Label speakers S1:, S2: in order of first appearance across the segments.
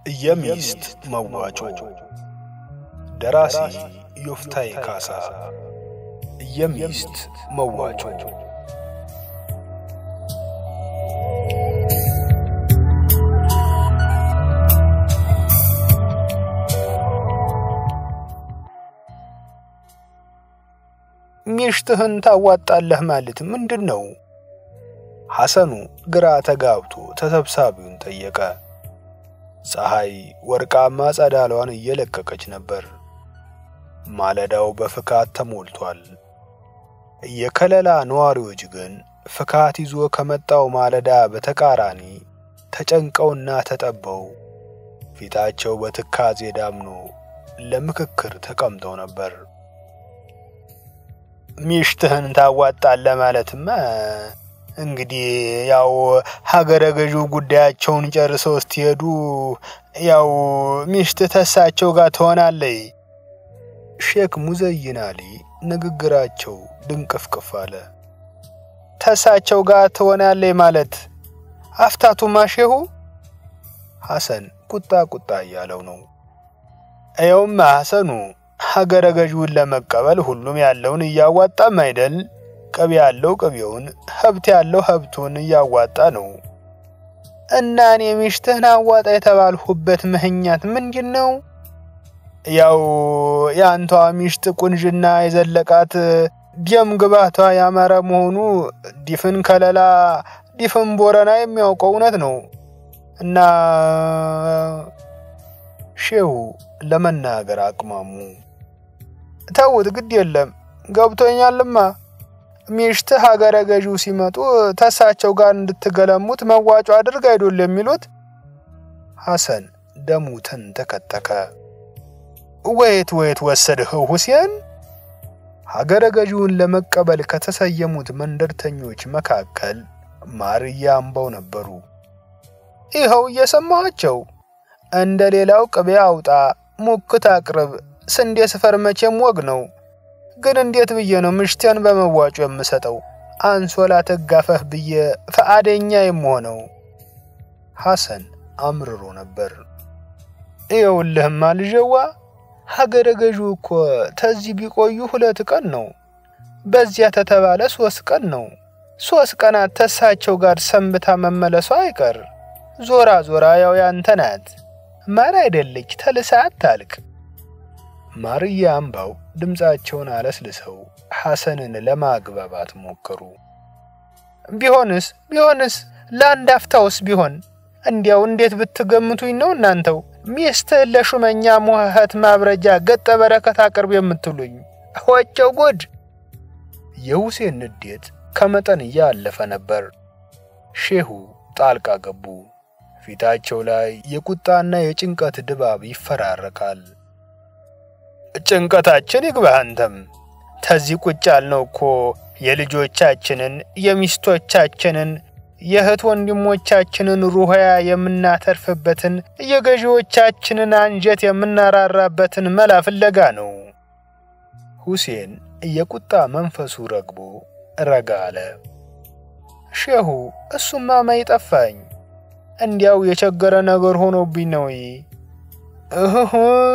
S1: የሚስት መዋጮ ደራሲ ዮፍታይ ካሳ። የሚስት መዋጮ ሚስትህን ታዋጣለህ ማለት ምንድን ነው? ሐሰኑ ግራ ተጋብቶ ተሰብሳቢውን ጠየቀ። ፀሐይ ወርቃማ ጸዳሏን እየለቀቀች ነበር። ማለዳው በፍካት ተሞልቷል። የከለላ ነዋሪዎች ግን ፍካት ይዞ ከመጣው ማለዳ በተቃራኒ ተጨንቀውና ተጠበው ፊታቸው በትካዜ ዳምኖ ለምክክር ተቀምጠው ነበር። ሚስትህን ታዋጣለህ ማለትማ እንግዲህ ያው ሀገረ ገዢው ጉዳያቸውን ጨርሰው ስትሄዱ ያው ሚስት ተሳቸው ጋር ትሆናለይ። ሼክ ሙዘይን አሊ ንግግራቸው ድንቅፍቅፍ አለ። ተሳቸው ጋር ትሆናለይ ማለት አፍታቱ ማሼሁ ሐሰን ቁጣ ቁጣ እያለው ነው። ይኸውማ ሐሰኑ ሀገረ ገዢውን ለመቀበል ሁሉም ያለውን እያዋጣም አይደል? ቅቤ ያለው ቅቤውን፣ ሀብት ያለው ሀብቱን እያዋጣ ነው። እና እኔ ሚስትህን አዋጣ የተባልሁበት ምክንያት ምንድን ነው? ያው የአንቷ ሚስት ቁንጅና የዘለቃት ደም ግባቷ ያማረ መሆኑ ዲፍን ከለላ ዲፍን ቦረና የሚያውቀው እውነት ነው። እና ሼሁ ለመናገር አቅማሙ። ተውት፣ ግድ የለም ገብቶኛልማ። ሚስት ሀገረ ገዢው ሲመጡ ተሳቸው ጋር እንድትገለሙት መዋጮ አድርግ አይዶል የሚሉት? ሐሰን ደሙ ተንተከተከ። ወየት ወየት ወሰድኸው ሁሴን? ሀገረ ገዢውን ለመቀበል ከተሰየሙት መንደርተኞች መካከል ማርያ አምባው ነበሩ። ይኸው እየሰማኋቸው እንደ ሌላው ቅቤ አውጣ፣ ሙክት አቅርብ፣ ስንዴ ስፈር መቼም ወግ ነው። ግን እንዴት ብዬ ነው ምሽቴን በመዋጮ የምሰጠው? አንሶላ ተጋፈህ ብዬ ፈቃደኛ የምሆነው? ሐሰን አምርሮ ነበር። ይኸውልህማ ልጀዋ ሀገረ ገዢው እኮ ተዚህ ቢቆዩ ሁለት ቀን ነው። በዚያ ተተባለ ሶስት ቀን ነው። ሶስት ቀናት ተሳቸው ጋር ሰንብታ መመለሷ አይቀር። ዞራ ዞራ ያው ያንተ ናት። ማር አይደለች ተልሳ አታልቅ። ማርያ አምባው ድምፃቸውን አለስልሰው ሐሰንን ለማግባባት ሞከሩ። ቢሆንስ ቢሆንስ ለአንድ አፍታውስ ቢሆን እንዲያው እንዴት ብትገምቱኝ ነው እናንተው ሚስትህን ለሹመኛ ሞኸት ማብረጃ ገጠ በረከት አቅርብ የምትሉኝ? ወቸው ጉድ! የሁሴን ንዴት ከመጠን እያለፈ ነበር። ሼሁ ጣልቃ ገቡ። ፊታቸው ላይ የቁጣና የጭንቀት ድባብ ይፈራረቃል። ጭንቀታችን ይግባህ አንተም። ተዚህ ቁጭ ያልነው እኮ የልጆቻችንን የሚስቶቻችንን የእህት ወንድሞቻችንን ሩህያ የምናተርፍበትን የገዢዎቻችንን አንጀት የምናራራበትን መላ ፍለጋ ነው። ሁሴን የቁጣ መንፈሱ ረግቦ ረጋ አለ። ሼሁ እሱማ ማይጠፋኝ እንዲያው የቸገረ ነገር ሆኖብኝ ነው። እህ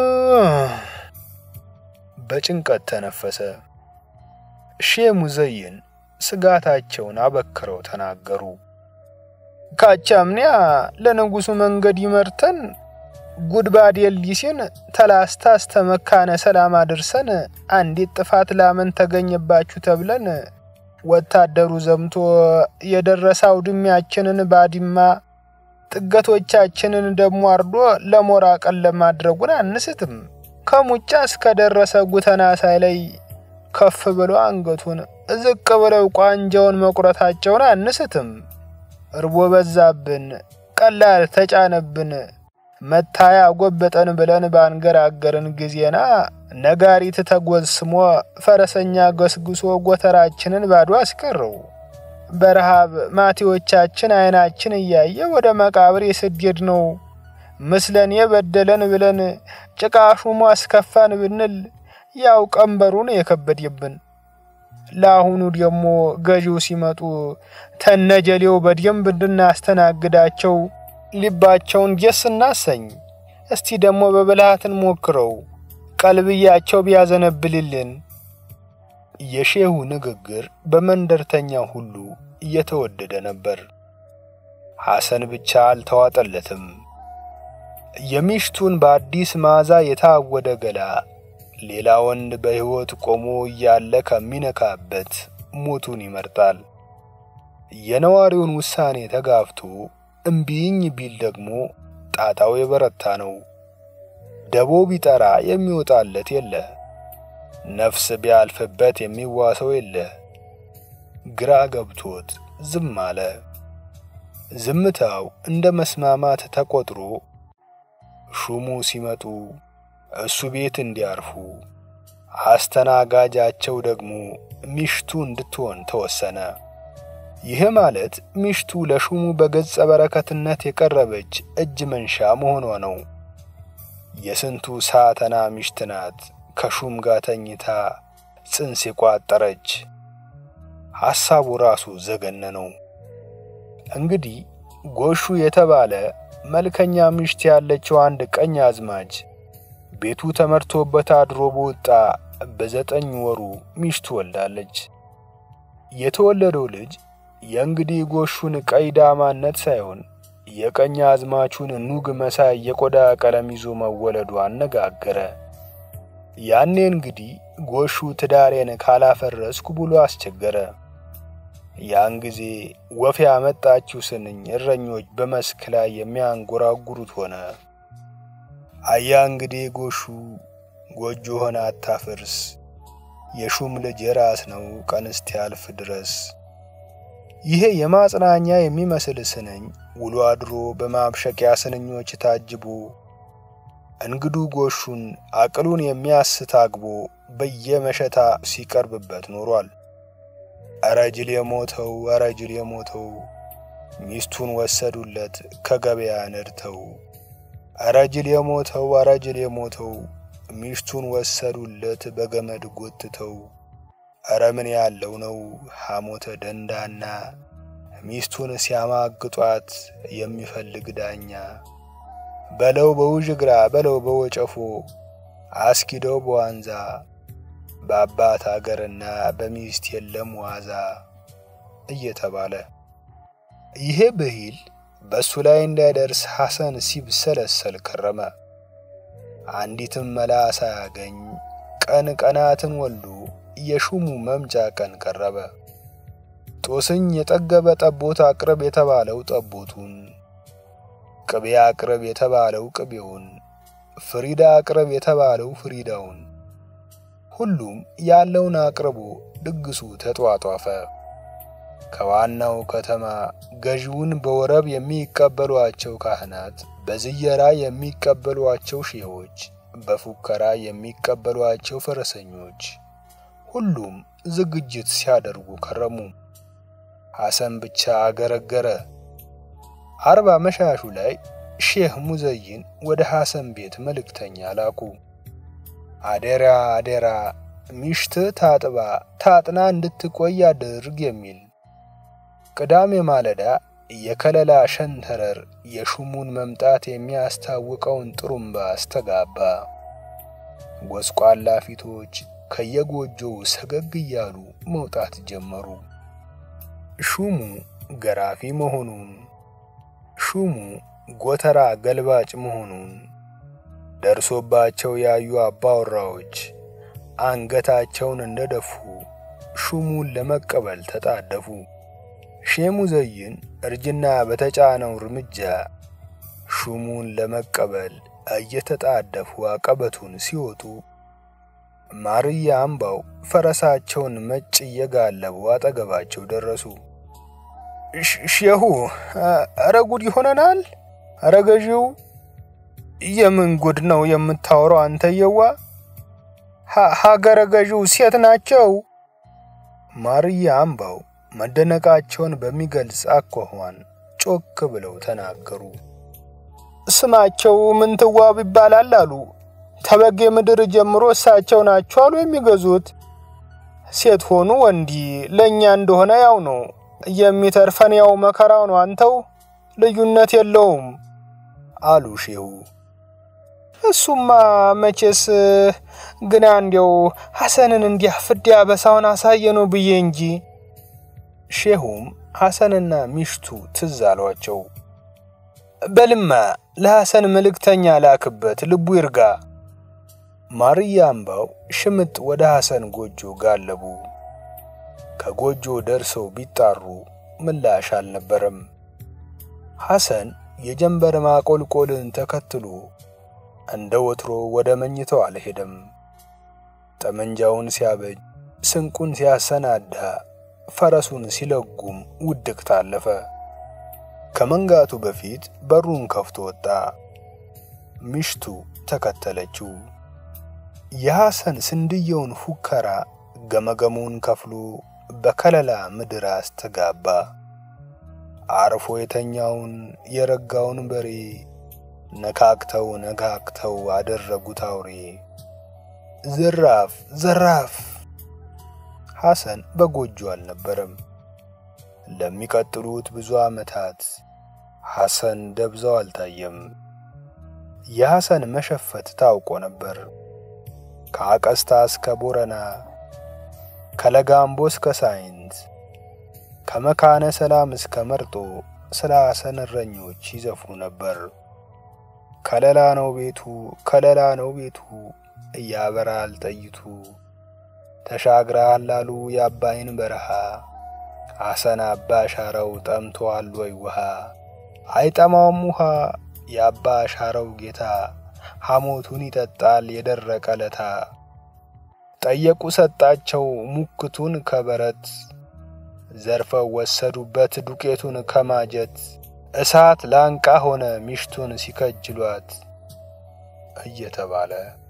S1: በጭንቀት ተነፈሰ። ሼህ ሙዘይን ስጋታቸውን አበክረው ተናገሩ። ካቻምኒያ ለንጉሱ መንገድ ይመርተን ጉድባድ የሊሲን ተላስታ እስተ መካነ ሰላም አድርሰን አንዲት ጥፋት ላመን ተገኘባችሁ ተብለን ወታደሩ ዘምቶ የደረሰ አውድሜያችንን ባድማ ጥገቶቻችንን ደሞ አርዶ ለሞራ ቀን ለማድረጉን አንስትም። ከሙጫ እስከ ደረሰ ጉተና ሳይለይ ከፍ ብለው አንገቱን ዝቅ ብለው ቋንጃውን መቁረታቸውን አንስትም። እርቦ በዛብን፣ ቀላል ተጫነብን፣ መታያ ጎበጠን ብለን ባንገራገርን ጊዜና ነጋሪት ተጎስሞ ፈረሰኛ ገስግሶ ጎተራችንን ባዶ አስቀረው። በረሃብ ማቴዎቻችን አይናችን እያየ ወደ መቃብር የስደድ ነው ምስለን የበደለን ብለን ጭቃ ሹሞ አስከፋን ብንል ያው ቀንበሩን የከበደብን። ለአሁኑ ደግሞ ገዢው ሲመጡ ተነጀሌው በደንብ እንድናስተናግዳቸው ልባቸውን ደስ እናሰኝ። እስቲ ደግሞ በብልሃትን ሞክረው ቀልብያቸው ቢያዘነብልልን። የሼሁ ንግግር በመንደርተኛው ሁሉ እየተወደደ ነበር። ሐሰን ብቻ አልተዋጠለትም። የሚሽቱን በአዲስ መዓዛ የታወደ ገላ ሌላ ወንድ በሕይወት ቆሞ እያለ ከሚነካበት ሞቱን ይመርጣል። የነዋሪውን ውሳኔ ተጋፍቶ እምቢኝ ቢል ደግሞ ጣጣው የበረታ ነው። ደቦ ቢጠራ የሚወጣለት የለ፣ ነፍስ ቢያልፍበት የሚዋሰው የለ። ግራ ገብቶት ዝም አለ። ዝምታው እንደ መስማማት ተቆጥሮ ሹሙ ሲመጡ እሱ ቤት እንዲያርፉ አስተናጋጃቸው ደግሞ ሚሽቱ እንድትሆን ተወሰነ። ይህ ማለት ሚሽቱ ለሹሙ በገጸ በረከትነት የቀረበች እጅ መንሻ መሆኗ ነው። የስንቱ ሳተና ሚሽት ናት ከሹም ጋር ተኝታ ጽንስ የቋጠረች። ሐሳቡ ራሱ ዘገነ ነው። እንግዲህ ጎሹ የተባለ መልከኛ ሚሽት ያለችው አንድ ቀኝ አዝማች ቤቱ ተመርቶበት አድሮ በወጣ በዘጠኝ ወሩ ሚሽቱ ወልዳለች። የተወለደው ልጅ የእንግዲህ ጎሹን ቀይ ዳማነት ሳይሆን የቀኝ አዝማቹን ኑግ መሳይ የቆዳ ቀለም ይዞ መወለዱ አነጋገረ። ያኔ እንግዲህ ጎሹ ትዳሬን ካላፈረስኩ ብሎ አስቸገረ። ያን ጊዜ ወፍ ያመጣችው ስንኝ እረኞች በመስክ ላይ የሚያንጎራጉሩት ሆነ። አያ እንግዲህ ጎሹ ጎጆ ሆነ አታፍርስ፣ የሹም ልጅ የራስ ነው ቀንስት ያልፍ ድረስ። ይሄ የማጽናኛ የሚመስል ስንኝ ውሎ አድሮ በማብሸቂያ ስንኞች ታጅቦ እንግዱ ጎሹን አቅሉን የሚያስት አግቦ በየመሸታ ሲቀርብበት ኖሯል። እረ ጅል የሞተው እረ ጅል የሞተው ሚስቱን ወሰዱለት ከገበያ ነድተው። እረ ጅል የሞተው እረ ጅል የሞተው ሚስቱን ወሰዱለት በገመድ ጎትተው። እረ ምን ያለው ነው ሐሞተ ደንዳና ሚስቱን ሲያማግጧት የሚፈልግ ዳኛ። በለው በውዥግራ በለው በወጨፎ አስኪደው በዋንዛ በአባት አገርና በሚስት የለም ዋዛ እየተባለ ይሄ ብሂል በእሱ ላይ እንዳይደርስ ሐሰን ሲብሰለሰል ከረመ። አንዲትም መላ ሳያገኝ ቀን ቀናትን ወልዶ የሹሙ መምጫ ቀን ቀረበ። ጦስኝ የጠገበ ጠቦት አቅርብ የተባለው ጠቦቱን፣ ቅቤ አቅርብ የተባለው ቅቤውን፣ ፍሪዳ አቅርብ የተባለው ፍሪዳውን፣ ሁሉም ያለውን አቅርቦ ድግሱ ተጧጧፈ። ከዋናው ከተማ ገዢውን በወረብ የሚቀበሏቸው ካህናት፣ በዝየራ የሚቀበሏቸው ሼሆች፣ በፉከራ የሚቀበሏቸው ፈረሰኞች ሁሉም ዝግጅት ሲያደርጉ ከረሙ። ሐሰን ብቻ አገረገረ። አርባ መሻሹ ላይ ሼህ ሙዘይን ወደ ሐሰን ቤት መልእክተኛ ላኩ። አደራ አደራ ሚሽት ታጥባ ታጥና እንድትቆይ አድርግ የሚል። ቅዳሜ ማለዳ የከለላ ሸንተረር የሹሙን መምጣት የሚያስታውቀውን ጥሩምባ አስተጋባ። ጎስቋላ ፊቶች ከየጎጆው ሰገግ እያሉ መውጣት ጀመሩ። ሹሙ ገራፊ መሆኑን፣ ሹሙ ጎተራ ገልባጭ መሆኑን ደርሶባቸው ያዩ አባወራዎች አንገታቸውን እንደደፉ ሹሙን ለመቀበል ተጣደፉ። ሼህ ሙዘይን እርጅና በተጫነው እርምጃ ሹሙን ለመቀበል እየተጣደፉ አቀበቱን ሲወጡ ማርያ አምባው ፈረሳቸውን መጭ እየጋለቡ አጠገባቸው ደረሱ። ሼሁ፣ አረ ጉድ ይሆነናል። አረ ገዢው፣ የምን ጉድ ነው የምታወራው አንተየዋ? ሀገረ ገዢው ሴት ናቸው። ማርያ አምባው መደነቃቸውን በሚገልጽ አኳኋን ጮክ ብለው ተናገሩ። ስማቸው ምንትዋብ ይባላል አሉ። ተበጌ ምድር ጀምሮ እሳቸው ናቸው አሉ የሚገዙት። ሴት ሆኑ ወንዲ ለእኛ እንደሆነ ያው ነው። የሚተርፈን ያው መከራው ነው። አንተው ልዩነት የለውም አሉ ሼሁ። እሱማ መቼስ ግና እንዲያው ሐሰንን እንዲያ ፍዳ በሳውን አሳየነው ብዬ እንጂ። ሼሁም ሐሰንና ሚሽቱ ትዝ አሏቸው። በልማ ለሐሰን መልእክተኛ ላክበት ልቡ ይርጋ። ማርያ አምባው ሽምጥ ወደ ሐሰን ጎጆ ጋለቡ። ከጎጆ ደርሰው ቢጣሩ ምላሽ አልነበረም። ሐሰን የጀንበር ማቆልቆልን ተከትሎ እንደ ወትሮ ወደ መኝታው አልሄደም። ጠመንጃውን ሲያበጅ፣ ስንቁን ሲያሰናዳ፣ ፈረሱን ሲለጉም ውድቅት አለፈ። ከመንጋቱ በፊት በሩን ከፍቶ ወጣ። ሚሽቱ ተከተለችው። የሐሰን ስንድየውን ፉከራ ገመገሙን ከፍሎ በከለላ ምድር አስተጋባ። አርፎ የተኛውን የረጋውን በሬ ነካክተው ነካክተው አደረጉት አውሬ። ዘራፍ ዘራፍ! ሐሰን በጎጆ አልነበረም። ለሚቀጥሉት ብዙ ዓመታት ሐሰን ደብዛው አልታየም። የሐሰን መሸፈት ታውቆ ነበር። ከአቀስታ እስከ ቦረና፣ ከለጋምቦ እስከ ሳይንት፣ ከመካነ ሰላም እስከ መርጦ ስለ ሐሰን እረኞች ይዘፍኑ ነበር። ከለላ ነው ቤቱ፣ ከለላ ነው ቤቱ እያበራል ጠይቱ፣ ተሻግረሃል ላሉ የአባይን በረሃ ሐሰን አባ ሻረው ጠምቶአል ወይ ውሃ? አይጠማውም ውሃ የአባ ሻረው ጌታ ሐሞቱን ይጠጣል የደረቀ ለታ። ጠየቁ ሰጣቸው ሙክቱን ከበረት ዘርፈው ወሰዱበት ዱቄቱን ከማጀት እሳት ላንቃ ሆነ ሚሽቱን ሲከጅሏት እየተባለ